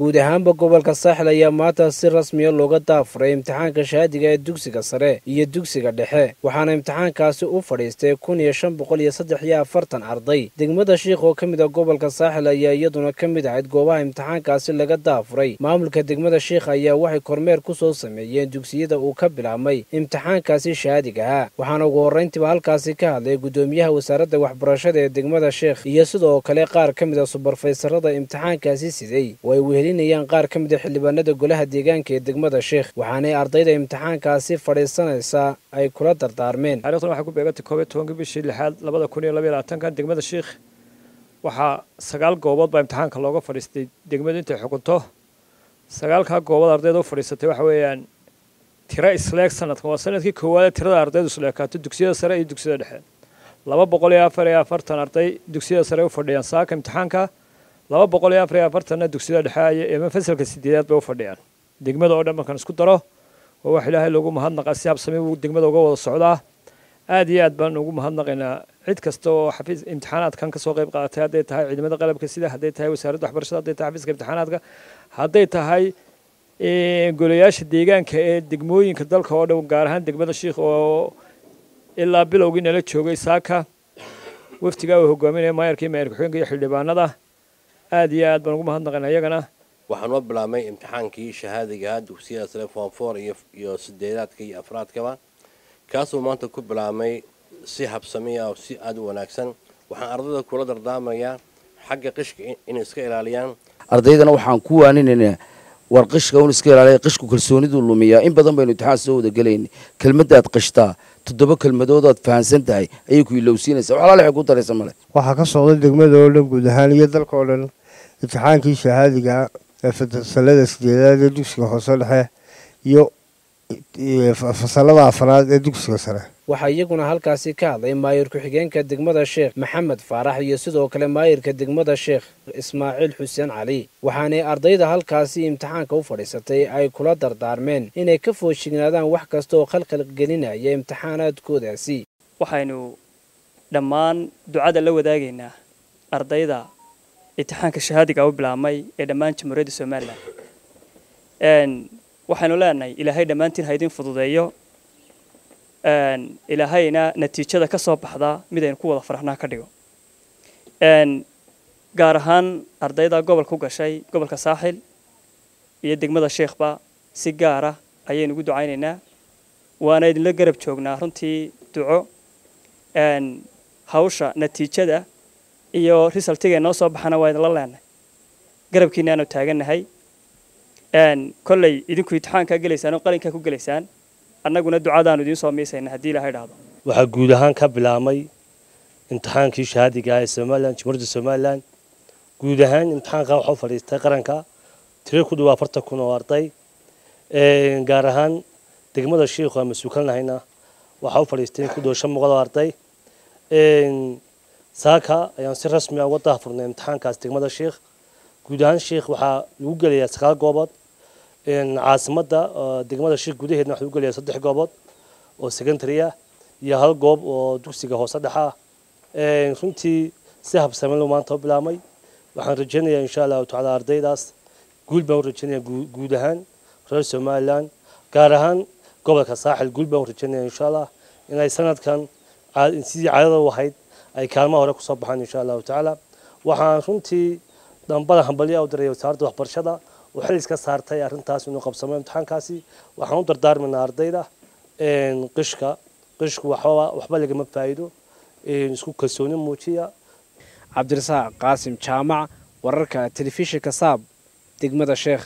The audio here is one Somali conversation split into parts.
guud ahaanba gobolka saaxil ayaa maanta si rasmiya looga daafuray imtixaanka shahaadiga ee dugsiga sare iyo dugsiga dhexe waxaana imtixaankaasi u fadhiistay kun iyo shan boqol iyo saddex iyo afartan arday degmada shiikh oo ka mid a gobolka saaxil ayaa iyaduna ka mid ahayd goobaha imtixaankaasi laga daafuray maamulka degmada shiikh ayaa waxay kormeer ku soo sameeyeen dugsiyada uu ka bilaabmay imtixaankaasi shahaadigaha waxaana ugu horrayntiiba halkaasi ka hadlay guddoomiyaha wasaaradda waxbarashada ee degmada sheekh iyo sidoo kale qaar ka mid a subarfaysarada imtixaankaasi siday oo ay wehelinayaan qaar ka mid a xildhibaanada golaha deegaanka ee degmada sheekh waxaanay ardayda imtixaankaasi fadhiisanaysaa ay kula dardaarmeen taarikhdan waxay ku beegantay koob iyo tobankii bishii lixaad labada kun iyo labaiyo labaatankan degmada sheekh waxaa sagaal goobood baa imtixaanka looga fadhiistay degmadu intay xukunto sagaalkaa goobood ardayda u fadhiisatay waxa weeyaan tiro isleeg sanadkan waa sanadkii koowaad tirada ardaydu isleekaato dugsiyada sare iyo dugsiyada dhexe laba boqol iyo afar iyo afartan arday dugsiyada sare u fadhiyaan saaka imtixaanka laba boqol iyo afar iyo afartanna dugsiyada dhexe ama fasalka sideedaad bay u fadhiyaan degmada oo dhan markaan isku daro waa wax ilaahay loogu mahadnaqa si habsami buu degmada uga wada socdaa aad iyo aad baan ugu mahadnaqaynaa cid kasta oo xafiis imtixaanaadkan kasoo qayb qaadatay hadday tahay ciidamada qalabka sida hadday tahay wasaaradda waxbarashada hadday tahay xafiiska imtixaanaadka hadday tahay golayaasha deegaanka ee degmooyinka dalka oo dhan gaar ahaan degmada shiikh oo ilaa bilowgii nala joogay saaka waftigaa uu hogaaminaya maayarkii maayar ku-xigeenka iyo xildhibaanada aad iyo aad baan ugu mahadnaqaynaa iyagana waxaan u bilaabmay imtixaankii shahaadigaha dugsiyada sare form four iyo iyo sideedaadka iyo afraadkaba kaasuu maanta ku bilaabmay si habsamiya oo si aada u wanaagsan waxaan ardayda kula dardaarmayaa xagga qishka inay iska ilaaliyaan ardaydana waxaan ku waaninaynaa war qishka un iska ilaaliya qishku kalsooniduu lumiyaa in badan baynu imtixaan soo wada gelayn kelmaddaad qishtaa toddoba kelmadoodaad fahansan tahay ayay ku ilowsiinaysaa wax alaala waxay ku daraysa male waxaa ka socda degmada oo dhan guud ahaan iyo dalka oo dhan imtixaankii shahaadiga ee fasalada sideedaad ee dugsiga hoose dhexe iyo fasalada afraad ee dugsiga sare waxaa iyaguna halkaasi ka hadlay maayir ku-xigeenka degmada sheekh maxamed faarax iyo sidoo kale maayirka degmada sheekh ismaaciil xuseen cali waxaanay ardayda halkaasi imtixaanka u fadhiisatay ay kula dardaarmeen inay ka foojignaadaan wax kasta oo khalkhal gelinaya imtixaanaadkoodaasi waxaynu dhammaan ducada la wadaagaynaa ardayda imtixaanka shahaadiga u bilaabmay ee dhammaan jamhuuriyadda somalilan waxaynu leenahay ilaahay dhammaantiin ha idin fududeeyo ilaahayna natiijada ka soo baxda mid aynu ku wada faraxnaa ka dhigo gaar ahaan ardayda gobolka u gashay gobolka saaxil iyo degmada sheekhba si gaara ayaynu ugu ducaynaynaa waana idinla garab joognaa runtii duco hawsha natiijada iyo risaltiga noo soo baxana waa idinla leenahay garabkiina aanu taagannahay kolley idinku imtixaankaa gelaysaan oo qalinkaa ku gelaysaan annaguna ducadaanu idiin soo miisayna haddii ilahay dhahdo waxaa guud ahaan ka bilaabmay imtixaankii shahaadiga ah ee somalilan jamhuuriyadda somalilan guud ahaan imtixaanka waxaa u fadhiistay qaranka tiro ku dhawaa afartan kun oo arday gaar ahaan degmada shiikhu aan mas-uulkanahayna waxaa u fadhiistay ku dhawo shan boqol oo arday saaka ayaan si rasmi ah uga daafurnay imtixaankaas degmada shiikh guud ahaan shiikh waxaa lagu gelayaa sagaal goobood caasimadda degmada shiikh gudaheedna waxaa lagu gelayaa saddex goobood oo secondary ah iyo hal goob oo dugsiga hoose dhexa ah runtii si habsamelo maanta u bilaabmay waxaan rajaynayaa insha allahu tacaala ardaydaas guul baan u rajaynayaa guud ahaan reer somalilan gaar ahaan gobolka saaxil guul baan u rajaynayaa insha allah inay sanadkan sidii caadada u ahayd ay kaalmaha hore kusoo baxaan insha allahu tacaala waxaan runtii dambada hambalya u diray wasaaradda waxbarashada oo xil iska saartay arrintaas inuu qabsamo imtixaankaasi waxaan u dardaarmaynaa ardayda qishka qishku waxba waxba lagama faa'iido isku kalsooni muujiya cabdirasaaq qaasim jaamac wararka telefishinka saab degmada sheekh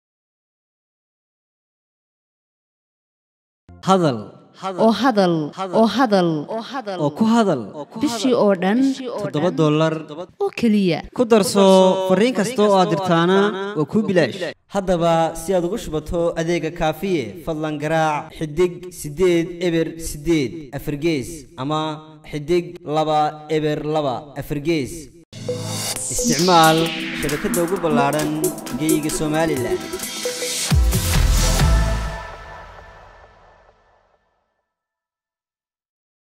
hadal oo hadal oo hadal oo ku hadal bishii oo dhan toddoba dollar oo keliya ku darso fariin kasta oo aad dirtaana waa kuu bilaash haddaba si aad ugu shubato adeega kaafiye fadlan garaac xidig siddeed eber siddeed afargees ama xidig laba eber laba afargees isticmaal shabakadda ugu ballaadhan geeyiga somalilan